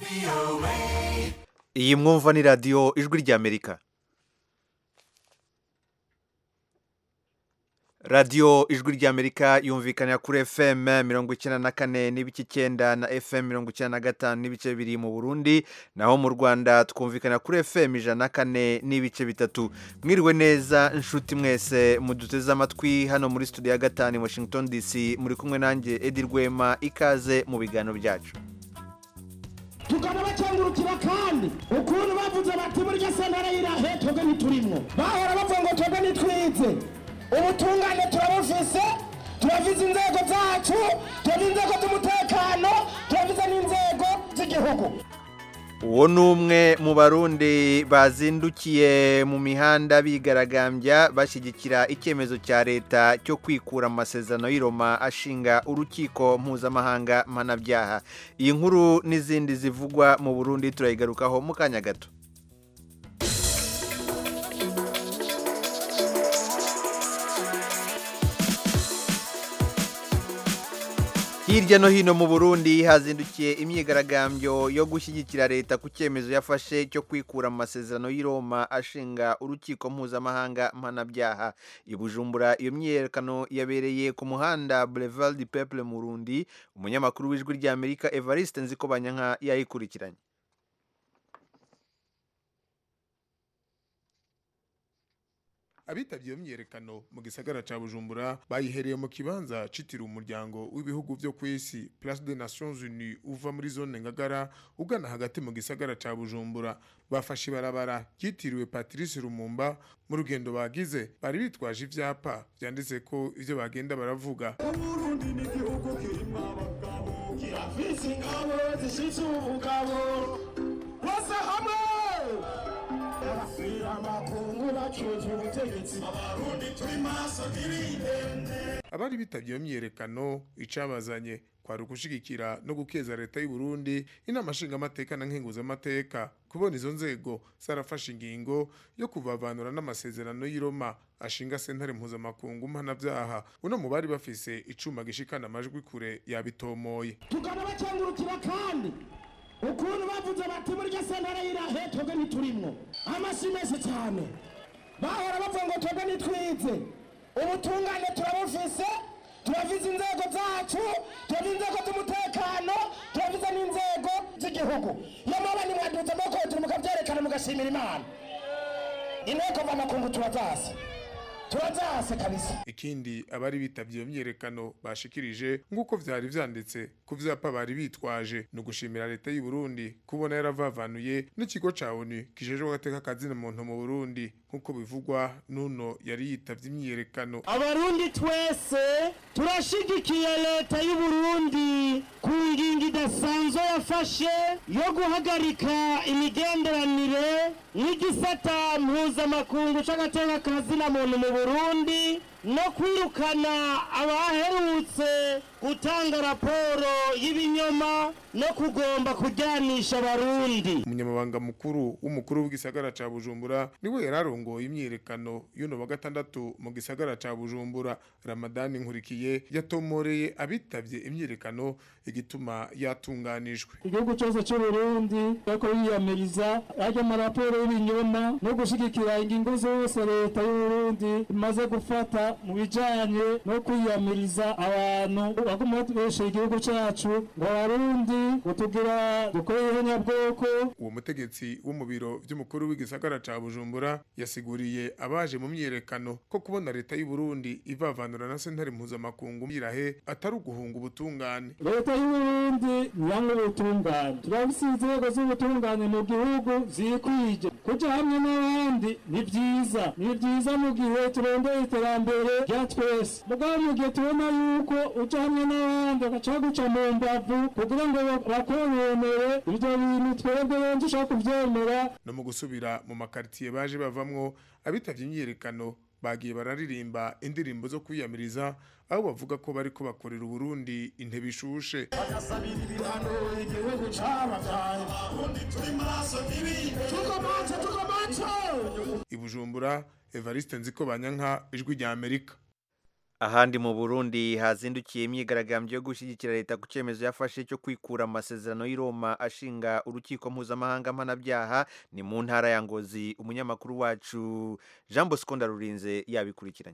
iyi mwumva ni radiyo ijwi ry'amerika radiyo ijwi ry'amerika yumvikanira kuri fm mirongo icyenda na kane n'ibice icyenda na fm mirongo icyenda na gatanu n'ibice bibiri mu burundi naho mu rwanda twumvikanira kuri fm ijana na kane n'ibice bitatu mwiriwe neza inshuti mwese muduteze amatwi hano muri studio ya gatanu i washington dc muri kumwe nanjye edi rwema ikaze mu biganiro byacu tukaba bakengurukira kandi ukuntu bavuze bati burya sentare y'irahe twebwe ntiturimwo bahora bavuga ngo twebwe ntitwize ubutungane turabufise turavize inzego zacu turavize inzego z'umutekano turavize n'inzego z'igihugu uwo ni umwe mu barundi bazindukiye mu mihanda bigaragambya bashyigikira icyemezo cya leta cyo kwikura mu masezerano y'i Roma ashinga urukiko mpuzamahanga mpanabyaha iyi nkuru n'izindi zivugwa mu burundi turayigarukaho mu kanya gato hirya no hino mu burundi hazindukiye imyigaragambyo yo gushyigikira leta ku cyemezo yafashe cyo kwikura mu masezerano y'i Roma ashinga urukiko mpuzamahanga mpanabyaha i bujumbura iyo myiyerekano yabereye ku muhanda boulevard du peuple mu burundi umunyamakuru w'ijwi ry'amerika evariste nzikobanyanka yayikurikiranye abitabye iyo myiyerekano mu gisagara ca bujumbura bayihereye mu kibanza citiriwe umuryango w'ibihugu vyo ku isi place des nations unies uva muri zone ngagara ugana hagati mu gisagara ca bujumbura bafashe ibarabara ryitiriwe patrice rumumba mu rugendo bagize bari bitwaje ivyapa vyanditse ko ivyo bagenda baravuga uburundi ni igihugu kirimwo abagabo kirafise ingabo zishitse ubugabo bose hamwe barasira amakungu bacuje ubutegetsi abarundi turi maso ntibindende abari bitabye iyo myiyerekano icabazanye kwari ugushigikira no gukeza leta y'u Burundi inama nshingamateka na nkenguzamateka kubona izo nzego zarafashe ingingo yo kuvavanura n'amasezerano y'i Roma ashinga sentare mpuzamakungu mpanavyaha uno mu bari bafise icuma gishikana amajwi kure yabitomoye tukaba bakengurukira kandi ukuntu bavuze bati burya sentare y'irahe twebwe ntiturimwo amasi menshi cyane bahora bavuga ngo twebwe ntitwize ubutungane turabufise turavize inzego zacu turavize inzego z'umutekano turavize n'inzego z'igihugu iyo mwaba nimwadutse amaboko mukabyerekana mugashimira imana inteko mvamakungu turazase turazase kabisa ikindi abari bitabye iyo myiyerekano bashikirije nk'uko vyari vyanditse ku vyapa bari bitwaje ni ugushimira leta y'u Burundi kubona yaravavanuye n'ikigo ca ONU kijejwe agateka kazina muntu mu Burundi nk'uko bivugwa n'uno yari yitavye imyiyerekano abarundi twese turashigikiye leta y'u Burundi ku ngingo idasanzwe yafashe yo guhagarika imigenderanire n'igisata mpuzamakungu c'agateka kazina muntu mu Burundi no kwirukana abaherutse gutanga raporo y'ibinyoma no kugomba kujyanisha abarundi umunyamabanga mukuru w'umukuru w'igisagara ca Bujumbura niwe yararongoye imyiyerekano y'uno wa gatandatu mu gisagara ca Bujumbura Ramadani Nkurikiye yatomoreye abitavye imyiyerekano igituma yatunganijwe igihugu cyose cy'u Burundi ariko yiyamiriza ajya amaraporo y'ibinyoma no gushigikira ingingo zose leta y'u Burundi imaze gufata mu bijanye no kwiyamiriza abantu baguma batubesha igihugu cyacu ngo abarundi kutugira dukore ihonyabwoko uwo mutegetsi wo mu biro vy'umukuru w'igisagara ca Bujumbura yasiguriye abaje mu myiyerekano ko kubona leta y'u Burundi ivavanura na sentare mpuzamakungu yirahe atari uguhunga ubutungane leta y'u Burundi nyanga ubutungane turafise inzego z'ubutungane mu gihugu zikwije kuja hamwe n'abandi ni vyiza ni vyiza mu gihe turondeye iterambere rya twese mugabo mu gihe tubona yuko uja hamwe n'abandi bagaca guca mu mbavu kugira ngo bakononere ivyo bintu twebwe benshi ushaka kuvyemera no mu gusubira mu makaritiye baje bavamwo abitavye imyiyerekano bagiye bararirimba indirimbo zo kwiyamiriza aho bavuga ko bariko bakorera Uburundi intebe ishushe bagasabira ibihano igihugu cabagaye abarundi turi maso ntibinde tukomace tukomace i Bujumbura Evariste Nziko Banyanka ijwi rya Amerika ahandi mu burundi hazindukiye imyigaragambyo yo gushyigikira leta ku cyemezo yafashe cyo kwikura mu masezerano y'i roma ashinga urukiko mpuzamahanga mpanabyaha ni mu ntara ya ngozi umunyamakuru wacu jean bosco ndarurinze yabikurikiranye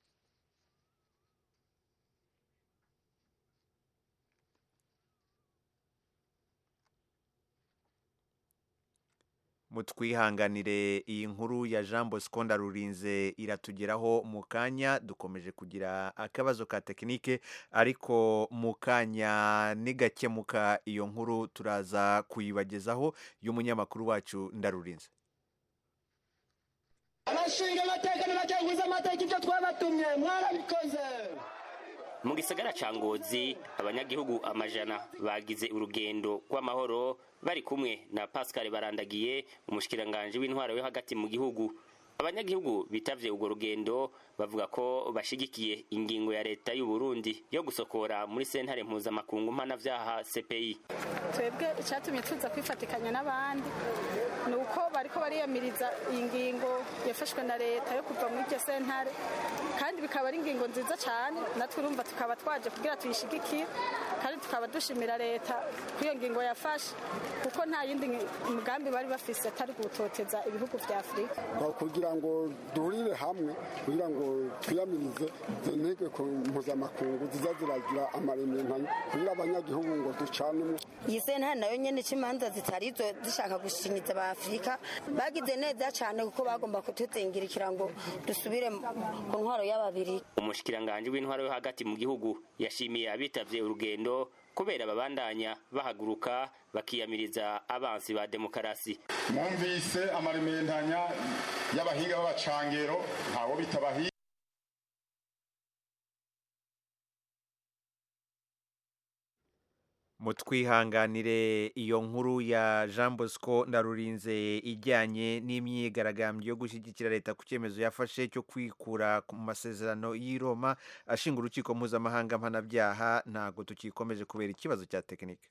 mutwihanganire iyi nkuru ya jean bosco ndarurinze iratugeraho mu kanya dukomeje kugira akabazo ka tekinike ariko mu kanya nigakemuka iyo nkuru turaza kuyibagezaho y'umunyamakuru wacu ndarurinze abashinga amateka n'abacaguza amateka ibyo twabatumye mwarabikoze mu gisagara ca ngozi abanyagihugu amajana bagize urugendo rw'amahoro bari kumwe na pascal barandagiye umushikiranganje w'intwaro yo hagati mu gihugu abanyagihugu bitavye urwo rugendo bavuga ko bashigikiye ingingo ya leta y'u Burundi yo gusokora muri sentare mpuzamakungu mpanavyaha CPI twebwe icyatumye tuza kwifatikanya n'abandi ni uko bariko bariyamiriza iyi ngingo yafashwe na leta yo kuva muri iryo sentare kandi bikaba ari ingingo nziza cyane natwe urumva tukaba twaje kugira tuyishigikire kandi tukaba dushimira leta ko iyo ngingo yafashe kuko nta yindi mugambi bari bafise atari gutoteza ibihugu vya afurika kugira ngo duhurire hamwe kugira ngo twiyamirize izo ntegeko mpuzamakungu ziza ziragira amarementanya kugira abanyagihugu ngo ducanemo iyi sentare nayo nyene c'imanza zitari izo zishaka gushinyiza ba afurika bagize neza cane kuko bagomba kutuzingirikira ngo dusubire ku ntwaro y'ababiri umushikiranganje w'intwaro yo hagati mu gihugu yashimiye abitavye urugendo kubera babandanya bahaguruka bakiyamiriza abansi ba demokarasi mwumvise amarementanya y'abahinga b'abacangero ntawo bitabahinga mutwihanganire iyo nkuru ya jean bosco ndarurinze ijyanye n'imyigaragambyo yo gushyigikira leta ku cyemezo yafashe cyo kwikura ku masezerano y'i roma ashinga urukiko mpuzamahanga mpanabyaha ntabwo tukikomeje kubera ikibazo cya tekinike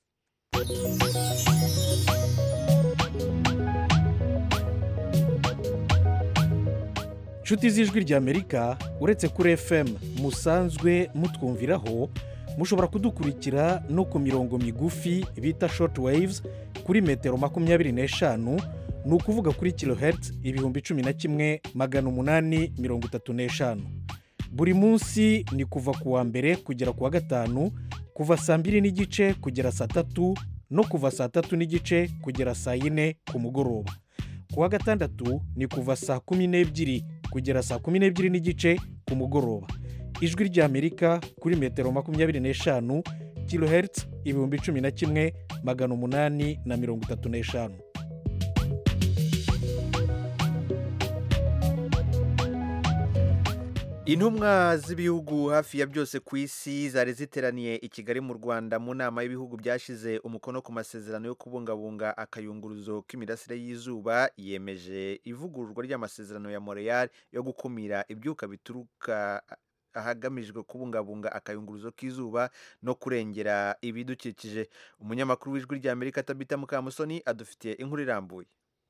inshuti z'ijwi ry'amerika uretse kuri fm musanzwe mutwumviraho mushobora kudukurikira no ku mirongo migufi bita short waves kuri metero makumyabiri n'eshanu ni ukuvuga kuri kilohertz ibihumbi cumi na kimwe magana umunani mirongo itatu n'eshanu buri munsi ni kuva ku wa mbere kugera ku wa gatanu kuva saa mbiri n'igice kugera saa tatu no kuva saa tatu n'igice kugera saa yine ku mugoroba ku wa gatandatu ni kuva saa kumi n'ebyiri kugera saa kumi n'ebyiri n'igice ku mugoroba ijwi ry'amerika kuri metero makumyabiri n'eshanu kilohertz ibihumbi cumi na kimwe magana umunani na mirongo itatu n'eshanu intumwa z'ibihugu hafi ya byose ku isi zari ziteraniye i kigali mu rwanda mu nama y'ibihugu byashyize umukono ku masezerano yo kubungabunga akayunguruzo k'imirasire y'izuba yemeje ivugururwa ry'amasezerano ya montreal yo gukumira ibyuka bituruka ahagamijwe kubungabunga akayunguruzo k'izuba no kurengera ibidukikije umunyamakuru w'ijwi ry'amerika tabita mukamusoni adufitiye inkuru irambuye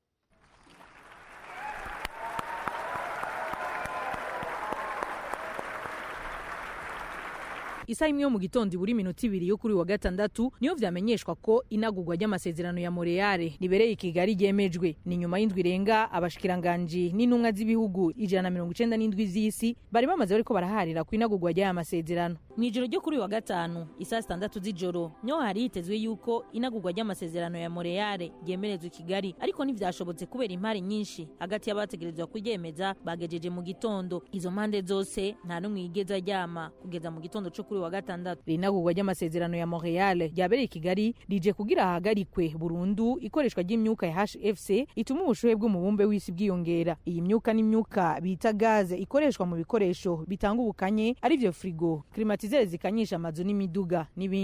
isaha imwe yo mu gitondo ibura iminota ibiri yo kuri wa gatandatu niyo vyamenyeshwa ko inagurwa ry'amasezerano ya Montreal ribereye i Kigali ryemejwe ni nyuma y'indwi irenga abashikiranganji n'intumwa z'ibihugu ijana na mirongo icenda n'indwi z'isi bari bamaze bariko baraharira ku inagurwa ry'aya masezerano mw'ijoro ryo kuri wa gatanu isaa sitandatu z'ijoro niho hari hitezwe yuko inagurwa ry'amasezerano ya Montreal ryemerezwa i Kigali ariko ntivyashobotse kubera impari nyinshi hagati y'abategerezwa kuryemeza bagejeje mu gitondo izo mpande zose nta n'umwe yigeze aryama kugeza mu gitondo co kuri wa gatandatu rinagurwa ry'amasezerano ya Montreal ryabereye i Kigali rije kugira hahagarikwe burundu ikoreshwa ry'imyuka ya HFC ituma ubushuhe bw'umubumbe w'isi bwiyongera iyi myuka n'imyuka bita gaze ikoreshwa mu bikoresho bitanga ubukanye ari byo frigo klimatizere zikanyisha amazu n'imiduga n'ibindi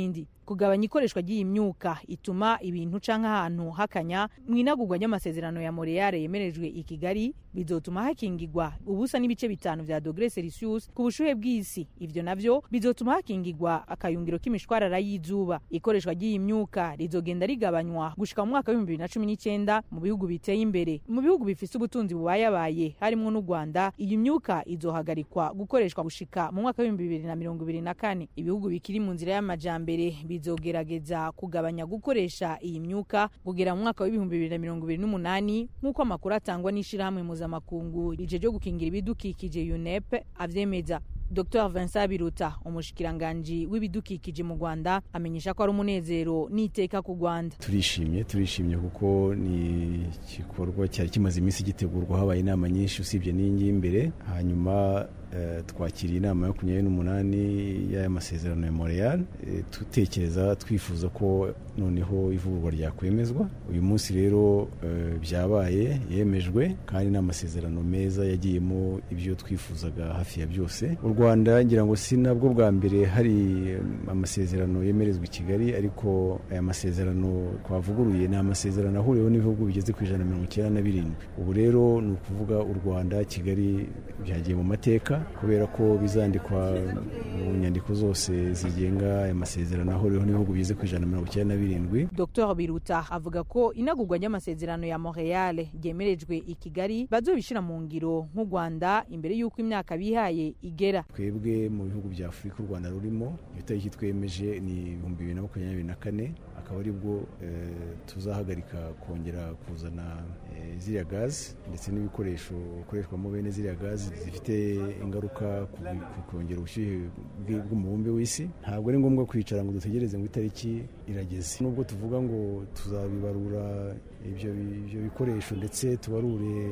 kugabanya ikoreshwa ry'iyi myuka ituma ibintu canke ahantu hakanya mu inagurwa ry'amasezerano ya montreal yemerejwe i kigali bizotuma hakingirwa ubusa n'ibice bitanu vya dogere celsius ku bushuhe bw'isi ivyo navyo bizotuma hakingirwa akayungiro k'imishwarara y'izuba ikoreshwa ry'iyi myuka rizogenda rigabanywa gushika mu mwaka w'ibihumbi bibiri na cumi n'icenda mu bihugu biteye imbere mu bihugu bifise ubutunzi bubayabaye harimwo n'u rwanda iyi myuka izohagarikwa gukoreshwa gushika mu mwaka w'ibihumbi bibiri na mirongo ibiri na kane ibihugu bikiri mu nzira y'amajambere bizogerageza kugabanya gukoresha iyi myuka kugera mu mwaka w'ibihumbi bibiri na mirongo ibiri n'umunani nk'uko amakuru atangwa n'ishirahamwe mpuzamakungu rije ryo gukingira ibidukikije unep avyemeza dr vincent biruta umushikiranganji w'ibidukikije mu rwanda amenyesha ko ari umunezero n'iteka ku rwanda turishimye turishimye kuko ni igikorwa cyari kimaze iminsi gitegurwa habaye inama nyinshi usibye n'iyi ngiyi imbere hanyuma twakiriye inama ya makumyabiri n'umunani y'aya masezerano ya montreal dutekereza twifuza ko noneho ivugurwa ryakwemezwa uyu munsi rero byabaye yemejwe kandi ni amasezerano meza yagiyemo ibyo twifuzaga hafi ya byose u rwanda ngira ngo si nabwo bwa mbere hari amasezerano yemerezwa i kigali ariko aya masezerano twavuguruye ni amasezerano ahuriweho n'ibihugu bigeze ku ijana na mirongo icyenda na birindwi ubu rero ni ukuvuga u rwanda kigali byagiye mu mateka kubera ko bizandikwa mu nyandiko zose zigenga aya masezerano ahuriweho n'ibihugu bigeze ku ijana na mirongo icyenda na birindwi dr biruta avuga ko inagurwa ry'amasezerano ya montreal ryemerejwe i kigali bazobishyira mu ngiro nk'u rwanda imbere y'uko imyaka bihaye igera twebwe mu bihugu bya afurika u rwanda rurimo iyo tariki twemeje ni ibihumbi bibiri na makumyabiri na kane akaba aribwo tuzahagarika kongera kuzana ziriya gazi ndetse n'ibikoresho bikoreshwamo bene ziriya gazi zifite ingaruka ku kongera ubushyuhe bw'umubumbe w'isi ntabwo ari ngombwa kwicara ngo dutegereze ngo itariki irageze nubwo tuvuga ngo tuzabibarura ibyo bikoresho ndetse tubarure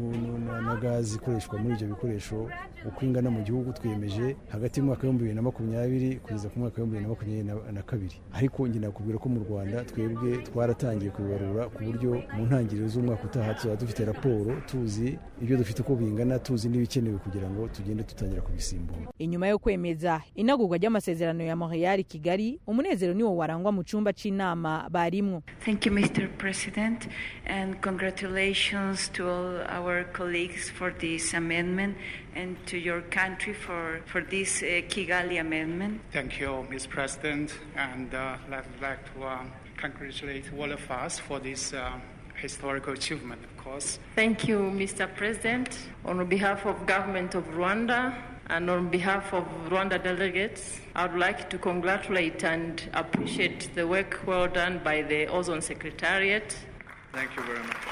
na gazi ikoreshwa muri ibyo bikoresho uko ingana mu gihugu twiyemeje hagati y'umwaka w'ibihumbi bibiri na makumyabiri kugeza ku mwaka w'ibihumbi bibiri na makumyabiri na kabiri ariko njye nakubwira ko mu rwanda twebwe twaratangiye kubibarura ku buryo mu ntangiriro z'umwaka utaha tuzaba dufite raporo tuzi ibyo dufite uko bingana tuzi n'ibikenewe kugira ngo tugende dutangira kubisimbura inyuma yo kwemeza inagurwa ry'amasezerano ya montreal kigali umunezero niwo warangwa mu cyumba cy'inama barimwo thank you mr president and congratulations to all our colleagues for this amendment and to your country for, for this uh, Kigali amendment. Thank you, Ms. President, and uh, I'd like to um, congratulate all of us for this um, historical achievement, of course. Thank you, Mr. President. On behalf of government of Rwanda and on behalf of Rwanda delegates, I would like to congratulate and appreciate the work well done by the Ozone Secretariat. Thank you very much.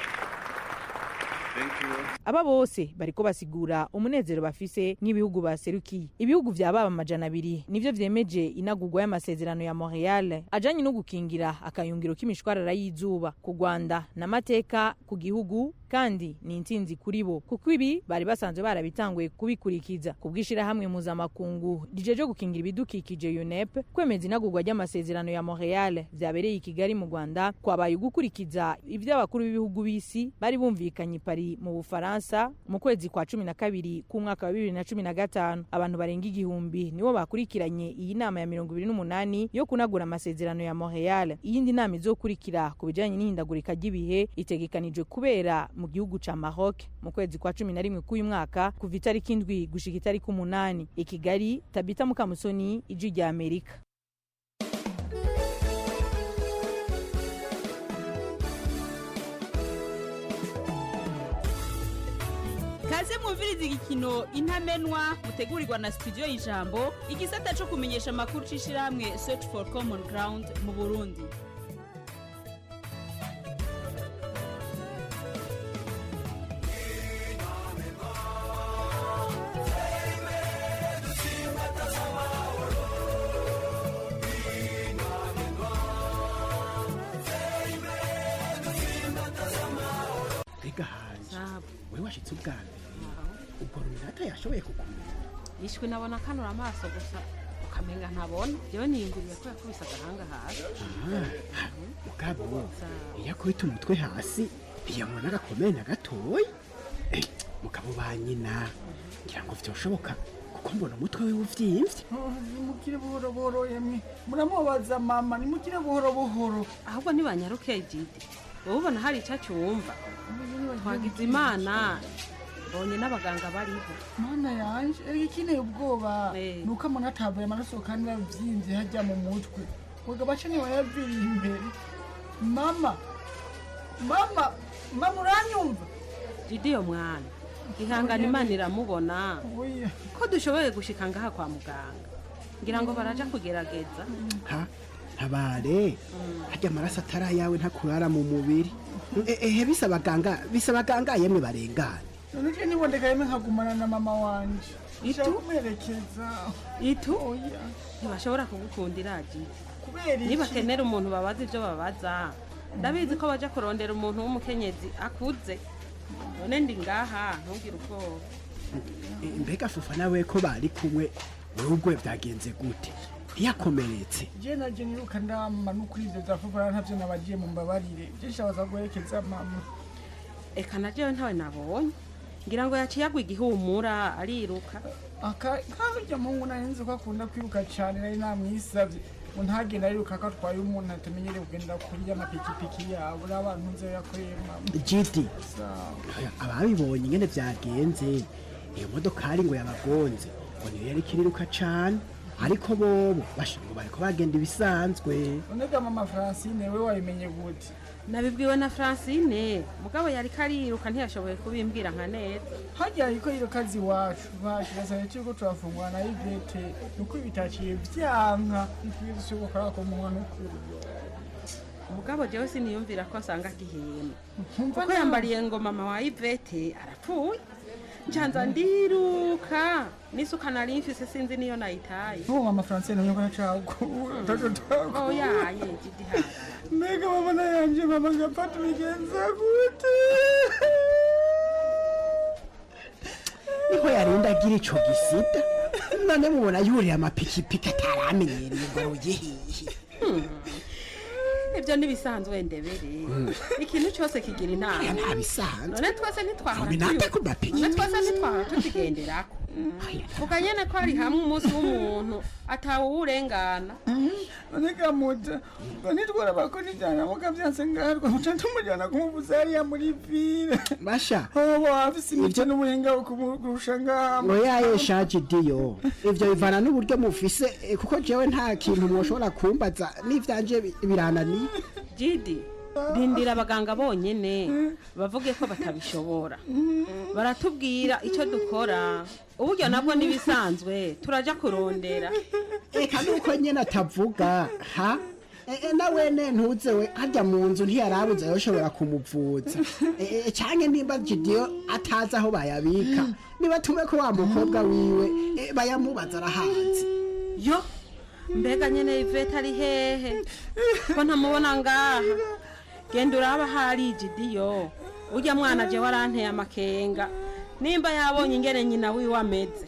Thank you. aba bose bariko basigura umunezero bafise nk'ibihugu baserukiye ibihugu vya baba amajana abiri nivyo vyemeje inagurwa y'amasezerano ya montreal ajanye no gukingira akayungiro k'imishwarara y'izuba ku rwanda n'amateka ku gihugu kandi ni intsinzi kuri bo kuko ibi bari basanzwe barabitanguye kubikurikiza ku bw'ishirahamwe mpuzamakungu rijeje gukingira ibidukikije unep kwemeza inagurwa ry'amasezerano ya montreal vyabereye i kigali mu rwanda kwabaye ugukurikiza ivyo abakuru b'ibihugu b'isi bari bumvikanye i Paris mu bufaransa mu kwezi kwa cumi na kabiri k'umwaka wa bibiri na cumi na gatanu abantu barenga igihumbi nibo bakurikiranye iyi nama ya mirongo ibiri n'umunani yo kunagura amasezerano ya montreal iyindi nama izokurikira ku bijanye n'ihindagurika ry'ibihe itegekanijwe kubera mu gihugu ca maroc mu kwezi kwa cumi na rimwe k'uyu mwaka kuva itariki indwi gushika itariki umunani i kigali tabita mukamusoni ijwi rya amerika kaze mwumviriza igikino intamenwa mutegurirwa na studio y'ijambo igisata cyo kumenyesha amakuru c'ishirahamwe search for common ground mu burundi mbega hanze we washitse ubwa mbere ubwo runaka yashoboye kukumenya yishwe nabona kanura amaso gusa ukamenga ntabona yewe niyinguriye ko yakubise agahanga hasi ugabo iyo akubita umutwe hasi ntiyabona agakomeye na gatoya Eh, mugabo ba nyina ngira ngo vyoshoboka ko ko mbona umutwe wiwe uvyimvye nimukire buhoro buhoro yemwe muramubaza mama nimukire buhoro buhoro ahubwo ntibanyaruke jidi wowe ubona hari icyo cyumva twagize imana mbonye n'abaganga bariho mana yanje erega ikineye ubwoba ni uko amona atavuye amaraso kandi yavyimbye hajya mu mutwe ubwo baca ntibayaviriye imbere mama mama mama uranyumva jidi yo mwana ihangana imana iramubona Oya. ko dushoboye gushika ngaha kwa muganga ngira ngo baraja kugerageza ha ntabare harya amaraso atari ayawe ntakurara mu mubiri E- ehe bisa abaganga bisa abaganga yemwe barengana none je nibondeka yemwe nkagumana na mama wanje Itu? Nshaka kumuherekeza itu oya ntibashobora kugukundira jidi kubera iki nibakenera umuntu babaza ibyo babaza ndabizi ko baja kurondera umuntu w'umukenyezi akuze none ndi ngaha ntugire ubwoba E, mbega fufa nawe ko bari kumwe wowe ubwo byagenze gute ntiyakomeretse je naje niruka ndama n'ukuri ivyo vya fufura ntavyo nabagiye mu mbabarire je nshabaza guherekeza mama eka na jewe ntawe nabonye ngira ngo yaciye agwa igihumura ariruka aka kazurya mungu narinzi ko akunda kwiruka cane nari namwisavye ngo ntagenda ariruka ko atwaye umuntu atamenyereye kugendera kuri y'amapikipiki yabo n'abantu nze yakoreye mama jidi Sawa. Oya, ababibonye ingene byagenze iyo modokari ngo yabagonze ngo niyo yari ikiriruka cane ariko bobo basha ngo bariko bagenda ibisanzwe nonega mama francine we wabimenye gute nabibwiwe na francine mugabo yari kariruka ntiyashoboye kubimbwira nka neza harya ariko iyo kazi iwacu bacu gasabye turiko turafungura na ivete nuko bitaciye vyanka ikwiye gukora ko munwa n'ukuri mugabo jewe siniyumvira ko asanga agihema Nkumva kuko nawe. yambariye ngo mama wa ivete arapfuye ncanza ndiruka n'isuka nari mfise sinzi niyo nayitaye n'uwo mama francine nyoko nacagura taco tako oyaye jidi hara mbega mama na yanje mama ngapfa tubigenza gute niho yarinda agira ico gisida none mubona yuriye amapikipiki ataramenyereye ngo aruye hihi ibyo ntibisanzwe ndebere ikintu cyose kigira inama ntabisanzwe none twese ntitwahora Binata ku tuyo- mapiki. none twese ntitwahora tukigenderako vuga nyene ko hari hamwe umunsi w'umuntu atawuwurengana nonega muta ngo nitwara ko nijyana muga vyanse ngarwa muca tumujyana kumuvuza hariya muri vile basha hobo afise imico n'ubuhinga kumurusha ngaha ngo yayesha jidiyo ivyo bivana n'uburyo mufise eh, kuko jewe nta kintu mwoshobora kumbaza n'ivyanje bi- birananiye jidi rindira abaganga bonyene bavuge ko batabishobora baratubwira icyo dukora uburyo nabwo n'ibisanzwe turaja kurondera eka nuko nyene atavuga ha E- e, na wene ntuze we harya mu nzu ntiyarabuze yoshobora kumuvuza E, e, canke nimba jidiyo atazi aho bayabika nibatume ko wa mukobwa wiwe e, bayamubaza arahazi yo mbega nyene ivete ari hehe ko ntamubona ngaha genda uraba hari jidiyo urya mwana je waranteye amakenga nimba yabonye ingene nyina wiwe ameze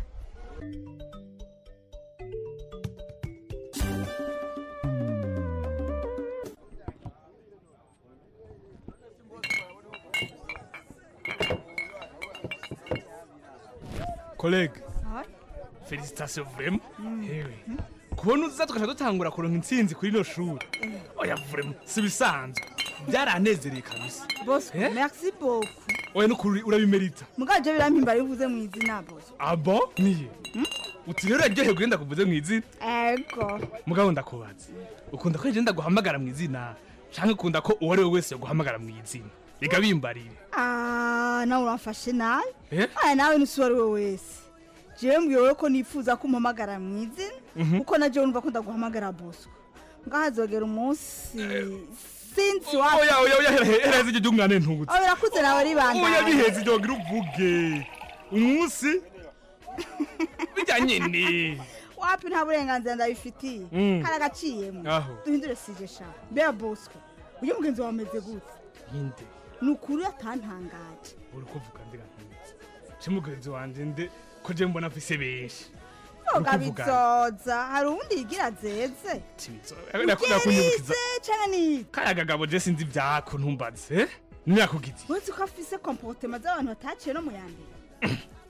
kolege felicitasiyo vurema hewe kubona uza tugaca dutangura kuronka intsinzi kuri ino shuri oya vurema si bisanzwe byaranezereye kabisa bosco Eh? merci beaucoup oya nukuri urabimerita mugaje birampimbara iyo uvuze mu izina bosco abo niye uti rero uraryohewe kugenda kuvuze mu izina ego mugabo ndakubaza ukunda ko ngenda guhamagara mu izina canke ukunda ko uwo ari we wese yoguhamagara mu izina reka bimbarire Ah, nawe uramfashe nabi Eh? aya nawe nusi uwo ari we wese jewe mbwiwe ko nifuza ko umpamagara mu izina Mhm. kuko na jewe numva ko ndaguhamagara bosco ngaho hazogera umunsi sinzi wa oya oya oya hera hera ziryo ry'umwana ntungutse oya birakuze nawe oya ribandanya biheze iryo ngira uvuge umunsi bijya nyene wapi nta burenganzira ndabifitiye Mm. kari agaciyemo Aho. duhindure sije sha mbega bosco uyu mugenzi wawe ameze gute ninde ni ukuri atantangaje uri kuvuga ndiga ntungutse ce mugenzi wanje nde ko je mbona afise benshi yoga Uri kuvuga bizoza hari uwundi yigira zeze nakunda kunyubukiza ugerize canke ni kaya kagabo je sinzi ivyako ntumbaze eh? niyakugize wese ko afise komportema z'abantu bataciye no mu ya mbere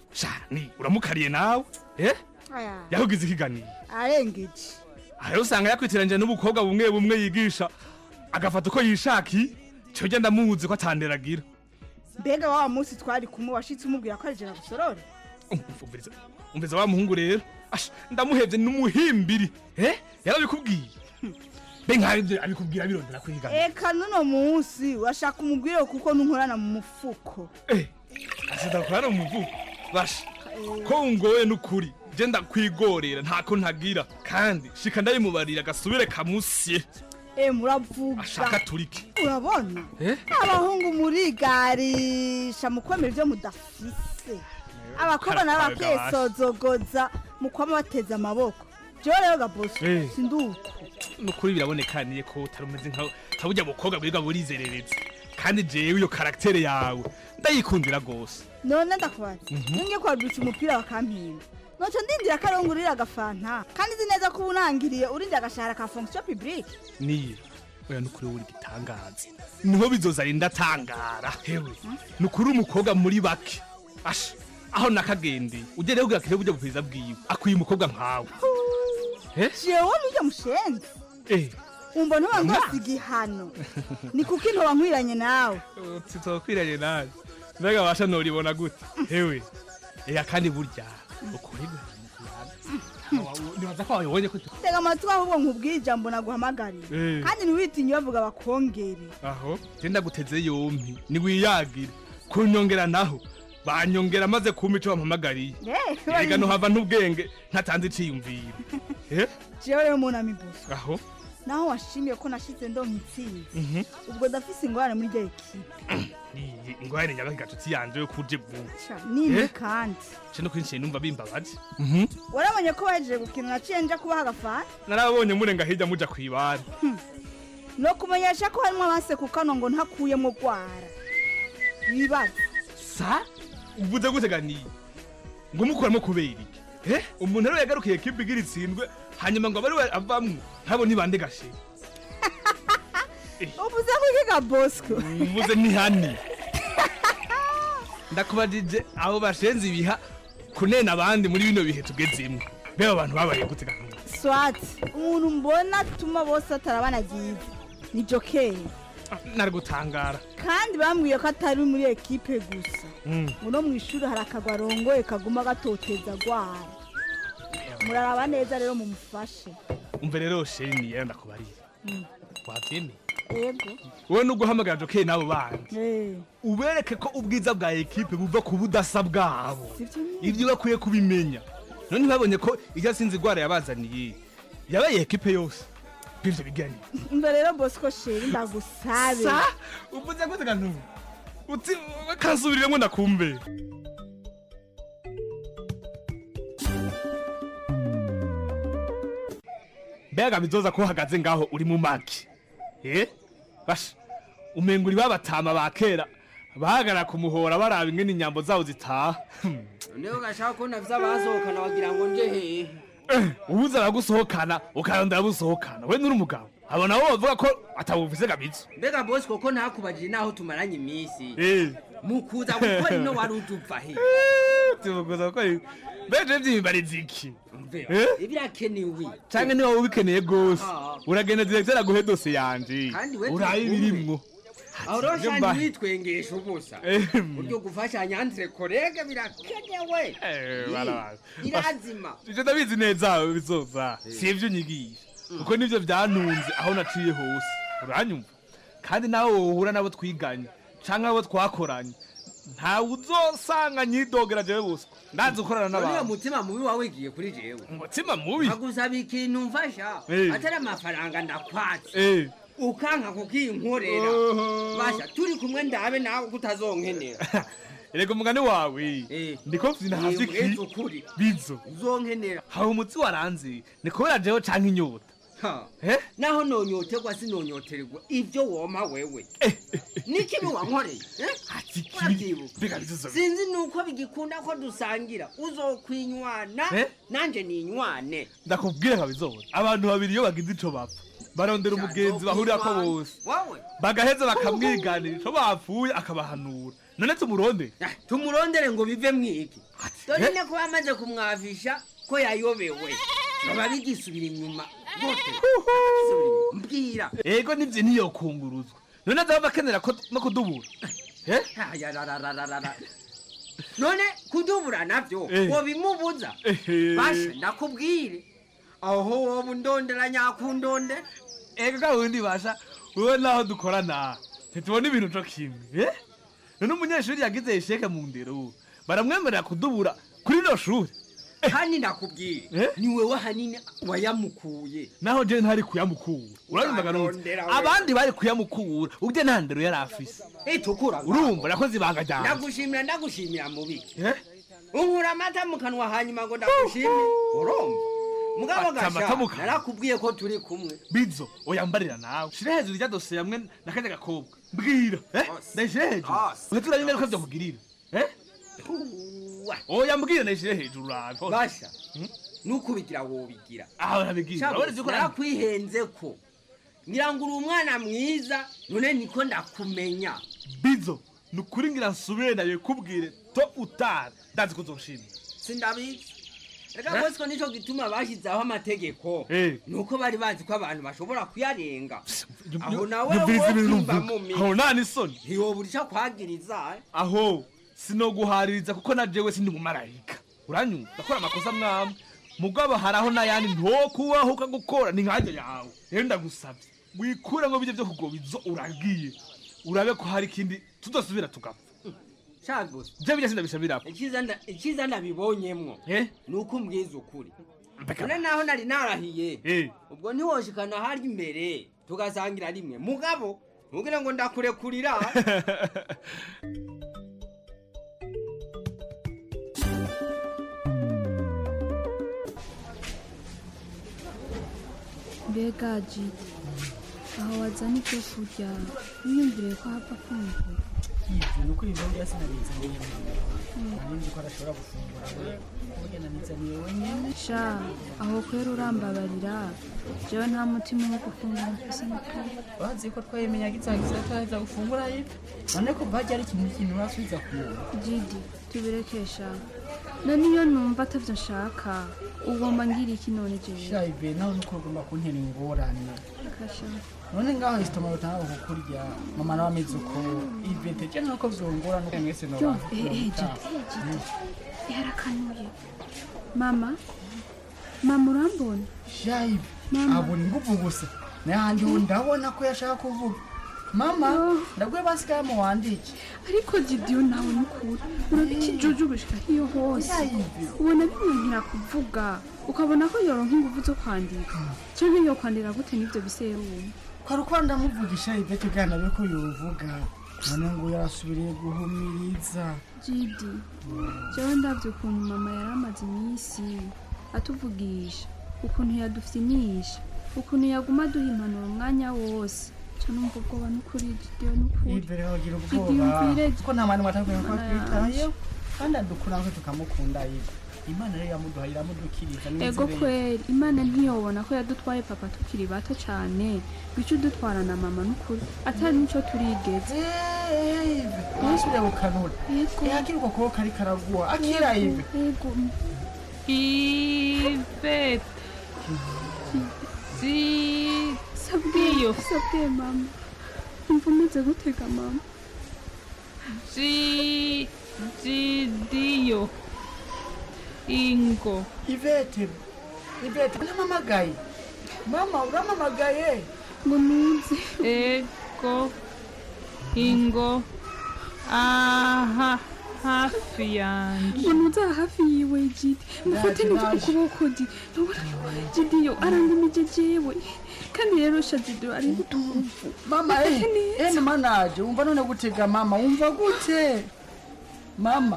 sha ni uramukariye nawe eh aya yahugize ikiganiro arengeje aha rero usanga yakwitiranyije n'ubukobwa bumwe bumwe yigisha agafata uko yishaki cyo genda muzi ko atanderagira mbega wa munsi twari kumwe washitse umubwira ko ari jena gusorore umviriza umviriza wa muhungu rero Ash, ndamuhevye n'umuhimbiri eh yarabikubwiye be nk'abivyo abikubwira birondera kwiga eka nuno munsi washaka umubwire kuko ntunkorana mu mufuko asidakorana mu muvugo basha ko ungoye n'ukuri je ndakwigorera ntako ntagira kandi shika ndabimubarira gasubire kamusye e muravuga ashaka turike urabona Eh? abahungu murigarisha mu kwemera ibyo mudafise abakobwa nabo Karabaga bakisozogoza mu kwama bateze amaboko jewe rero gaboso Eh. sinduko nukuri birabonekaniye ko utari umeze nka nka burya bukobwa bwiga burizerereza kandi jewe iyo karaktere yawe ndayikundira gose none ndakubaza Mhm. ninge kwadutsa umupira bakampinga noco ndindira ko arongo urira agafanta kandi nzi neza ko uba unangiriye urindira agashahara ka fonction publique niyo oya nukuri wowe uri igitangaza niho bizoza ari ndatangara hewe nukuri umukobwa muri bake asha aho nakagendeye ujye rero kugira buryo bwiza bwiwe akwiye umukobwa nkawe Eh? jewe nijya mushenzi eh umva ntuba ngose igihano ni kuko intoba nkwiranye nawe titokwiranye nawe mbega basha noribona gute hewe ega kandi burya ukuri nibaza ko wabibonye ko tu- tega amatwi ahubwo nkubwire ijambo naguhamagariye Eh. kandi ntiwitinye bavuga bakongere aho genda guteze yompi niwiyagire kunyongera naho banyongera maze kumpa ico bampamagariye Eh, ega nohava n'ubwenge ntatanze iciyumviro Eh? jewe rero munami buso aho naho washimiye ko nashize ndonka intsinzi Mhm. ubwo ndafise ingorane muri rya ekipe iyi ingwahene nyabaho igatutsi yanje yo kuje vuba nini Eh? kandi ce no kwinshi numva bimbabaje warabonye ko bahejeje gukina naciye nja kubaha agafana narabonye murenga hirya muja kwibara no kumenyesha ko harimo abase ku kano ngo ntakuyemo gwara wibaza sa uvuze gute ganiye ngo mukuramo kubera iki eh umuntu rero yagarukiye kipe igira itsindwe hanyuma ngo abari we avamwo ntabo nibande gashe uvuze ko iki ga bosco uvuze ni hani ndakubajije abo bashenze ibiha kunena abandi muri bino bihe tugezemo beba abantu babaye gute ganuye swati umuntu mbona atuma bose atarabanagiye ni jokeri nari gutangara kandi bambwiye ko atari muri ekipe gusa Mm. uno mu ishuri hari akagwa arongoye kaguma gatoteza gwara muraraba neza rero mumufashe umve rero sheni yenda ndakubarira Mm. wabyemeye yego wowe no guhamagara jokeri n'abo bandi Eh, ubereke ko ubwiza bwa ekipe buva ku budasa bwabo sivyo nyene. ibyo bakwiye kubimenya none ntibabonye ko iryo sinzi igwara yabazaniye yabaye ekipe yose bivyo bigani umva rero bosco sheri ndagusabe sa uvuze gute kantu uti kansubiriremo ndakumve mbega bizoza ko uhagaze ngaho uri mu maki eh basha umenga uri babatama ba kera bahagarara ku muhora baraba ingene inyambo zabo zitaha niyo gashaka ko navyo abasohokana wagira ngo nje hehe ubuze abagusohokana ukarondera abusohokana we nuri umugabo abo nabo bavuga ko atabufise gabizo mbega bosi koko ntakubajije naho tumaranye iminsi Eh. mu kuza gukora ino wari uduva he tubuguza ko beje vy'imbarizi iki Eh? ibirakenewe canke niba ubikeneye gose Ah. uragenda directeur aguhe dose yanje Kandi we uraye turi kumwe. ibirimwo aho rero Ivyo shani mbahe. witwengesha ubusa Ehem. buryo gufashanya andre korege birakenewe Eh, Ih, barabazi. birazima ivyo ndabizi neza bizoza si ivyo unyigisha kuko nivyo vyantunze aho naciye hose uranyumva kandi nawe wohura nabo twiganye canke abo twakoranye ntawe uzosanga nyidogera jewe bose ndazi gukorana uriya n'abantu mutima mubi wawe igiye kuri jewe umutima mubi nkagusaba ikintu mfasha Eh. atari amafaranga ndakwatse Eh. ukanka kukinkorera basha turi kumwe ndabe nawe kutazonkenera erega umugani wawe ndiko mfite ntavyo Yemwe, iki ukuri. bizo uzonkenera hawe umutsi waranze ni kubera jewe canke inyota Ha. naho nonyoterwa sinonyoterwa ivyo woma wewe nikibi wankoreye eh? Urabyibuka? mbega bizo sinzi nuko bigikunda ko dusangira uzokwinywana Eh? nanje ninywane ndakubwira nka bizoza abantu babiri iyo bagize ico bapfa barondera umugenzi bahurirako bose wowe bagaheza bakamwiganira ico bapfuye akabahanura none tumuronde tumurondere ngo bive mwiki dore ne ko bamaze kumwavisha ko yayobewe baba bigisubira inyuma gute mbwira ego nivyo ntiyokunguruzwa none azaba bakenera ko no kudubura eh Ayararararara. none kudubura navyo Eh. wobimubuza Ehe. basha ndakubwire aho woba undondera nyakundonde ego gawundi basha wewe naho dukorana ntitubona ibintu co kimwe eh none umunyeshuri yagize isheke mu ndero baramwemerera kudubura kuri no shuri kandi ndakubwire ni wewe hanini wayamukuye naho je ntari kuyamukura urabimvaga nutse Urarondera we. abandi bari kuyamukura ubye nta ndero yari afise itukura urumva nakoze ibanga ryanjye ndagushimira ndagushimira mubiki unkura amata mu kanwa hanyuma ngo ndagushimire urumva mugabo Ata amata gasha mu kanwa. narakubwiye ko turi kumwe bizo oyambarira nawe shira hejuru rya dosiye hamwe na kajya gakobwa mbwira eh ndayishire hejuru uhita uraba ingaruka vyakugirira eh oya mbwira ndayishire hejuru urabe basha nukubigira wobigira aho nabigira Shabu, urabona ko narakwihenze ko ngira ngo uri umwana mwiza none niko ndakumenya bizo ni ukuri ngira nsubire nawe kubwire to utari ndazi ko uzoshima sindabizi reka Eh? bose ko nico gituma bashyizeho amategeko Eh. nuko bari bazi ko abantu bashobora kuyarenga aho nawe nyumviriza ibintu wokwimba mvuga. mu aho nta n'isoni ntiyobura ico kwagiriza eh? aho sinoguhaririza kuko na jewe sindi umumarayika uranyumva ndakora amakosa mwamwe mugabo hari aho n'ayandi ntokubaho ukagukora ni nkajya yawe rero ndagusabye wikure ngo bijye byo kugoba izo uragiye urabe ko hari ikindi tudasubira tugapfa shagusa je bijya sindabishabirako icyiza nda- icyiza nabibonyemwo ni uko umbwiza ukuri none naho nari narahiye ubwo ntiwoshikana harya imbere tugasangira rimwe mugabo ntugire ngo ndakurekurira mbega jidi aho wazana ibyo kurya wiyumvire ko hapfa kumvura yibyo ni ukuri ibyo sinabizaniye nari nzi ko adashobora gufungura we burya nanizaniye wenyine sha aho kwera urambabarira jewe nta mutima wo gufungura mfise n'ukuri bazi ko twayimenya gitangiza ataheza gufungura yibyo none ko bajya ari ikintu kintu urasubiza ku muntu jidi tubirekesha none iyo numva atavyo nshaka ugomba ngira iki none jewe sha ibe nawe nuko ugomba kuntera ingorane kasha none ngaho isitoma butanga kukurya mama nawe ameze uko ibe teje nuko vyongora nuko mwese no yo eh eh jidi eh jidi yarakanuye mama mama urambona sha ibe abona inguvu gusa nayandi ubu ndabona ko yashaka kuvuga mama ndabwiye basigaye mu wandike ariko gidiyo nawe nukuri urabika ijuju gushika hiyo hose ubona bimwihira kuvuga ukabona ko yoronka inguvu zo kwandika canke yo kwandira gute n'ivyo biserumu kwari uko ndamuvugisha ibyo kugira nabe ko yovuga none ngo yarasubiriye guhumiriza jidi jewe ndavye ukuntu mama yari amaze iminsi atuvugisha ukuntu yadufyinisha ukuntu yaguma aduha impanuro umwanya wose ca numva ubwoba n'ukuri gidiyo n'ukuri imbere bagira Gidiyo ubwoba umvire ko nta mwana matakwiye ko Mana twitayeho kandi adukura natwe tukamukunda yiwe imana rero yamuduhaye iramudukiriza ego kweri imana ntiyobona ko yadutwaye papa tukiri bato cane bica udutwara na mama n'ukuri atari nico turigeze ntusubire gukanura yakira uko kuboko kari karaguha akira ibe ego ivete si sabwiyo sabwiye mama umva umeze gutega mama si zidiyo ingo ivete ivete uramamagaye mama uramamagaye ngo nuze ego ingo aha hafi yanje ngo nuze aha hafi yiwe jidi mufate neza ukuboko jidi ntubona jidiyo arangumije jewe kandi rero sha jidiyo ari guturufu mama eh eh mama naje wumva none gutega mama wumva gute mama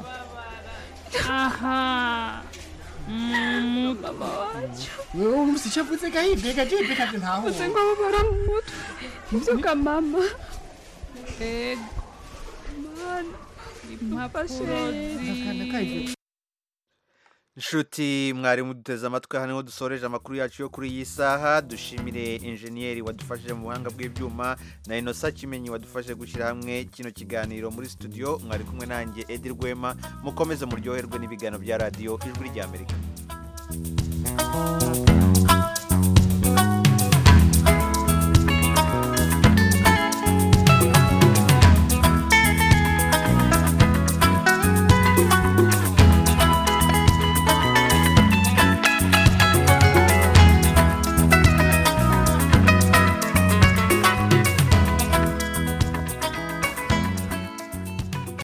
aha mama wacu wewe urusi cyavuze gahibe gahibe kandi ntaho uze ngo babara mu mutwe mvuga mama ego mana impapuro zi- Akana kahibe inshuti mwari muduteze amatwi aha niho dusoreje amakuru yacu yo kuri iyi saha dushimire injeniyeri wadufashije mu buhanga bw'ibyuma na inosa kimenyi wadufashije gushyira hamwe kino kiganiro muri studio mwari kumwe nanjye edi rwema mukomeze muryoherwe n'ibiganiro bya radiyo ijwi ry'amerika